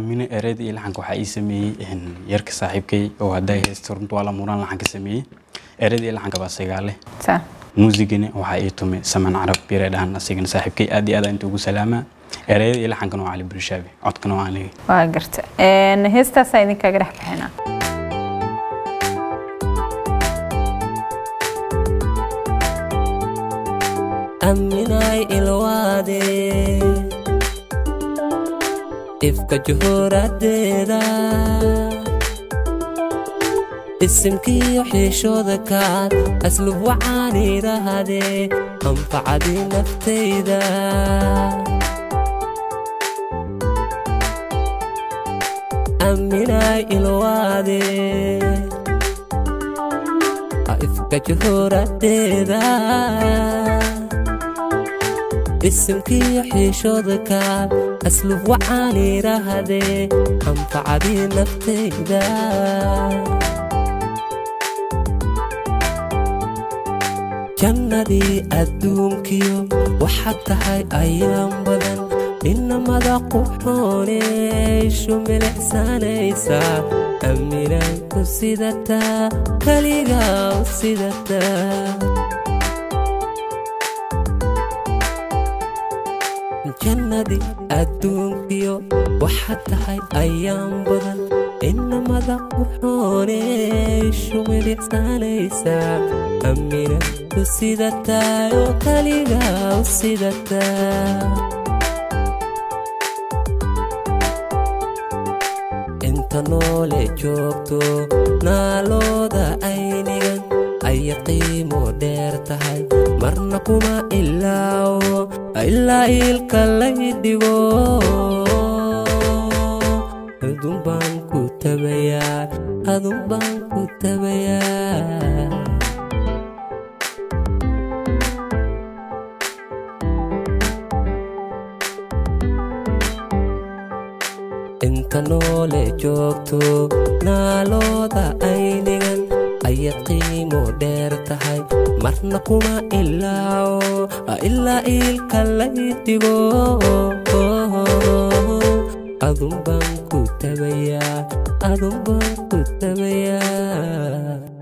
aamino ereyada iyo laxanka waxaa ii sameeyey yarka saaxiibkay oo hadday haysto runta waa la muraan laxanka sameeyey ereyada iyo laxanka baa sagaale sa muusigana waxaa ii tumay saman carab bire dhahan asigana saaxiibkay aad iyo aad aan inta ugu salaamaa ereyada iyo laxankana waa cali bulshaabi codkana waa aniga waa garta Een, heestaasaa idinkaga dhex bixinaa aminay ilwaade ifka juhuuradeeda isimkiyo xiishooda kaad aslub waxaan idhaahdee anfacadii naftayda aminay ilwaade ifka juhuuradeeda isimkiyo xiishooda kaad aslub waxaan idhaahdee anfacadii naftayda jannadii adduunkiyo waxaad tahay ayaan badan dhinamada quxooneyshu milicsanaysaa aaminaan ku sidataa kaligaa u sidataa jannadii adduunkiyo waxaad tahay ayaan badan inamada quxooneyshu milicsanaysaa amina ku sidataa oo kaligaa u sidataa inta noole joogto naalooda aynigan aya qiimo dheer tahay marna kuma ilaawo ilaa iilka lay dhigo adun baan ku tabayaa adun baan ku tabayaa inta noole joogto naalooda aynigan ayad qiimo dheer tahay marna kuma ilaawo ilaa iilka lay dhigo adun baan ku tabayaa adun baan ku tabayaa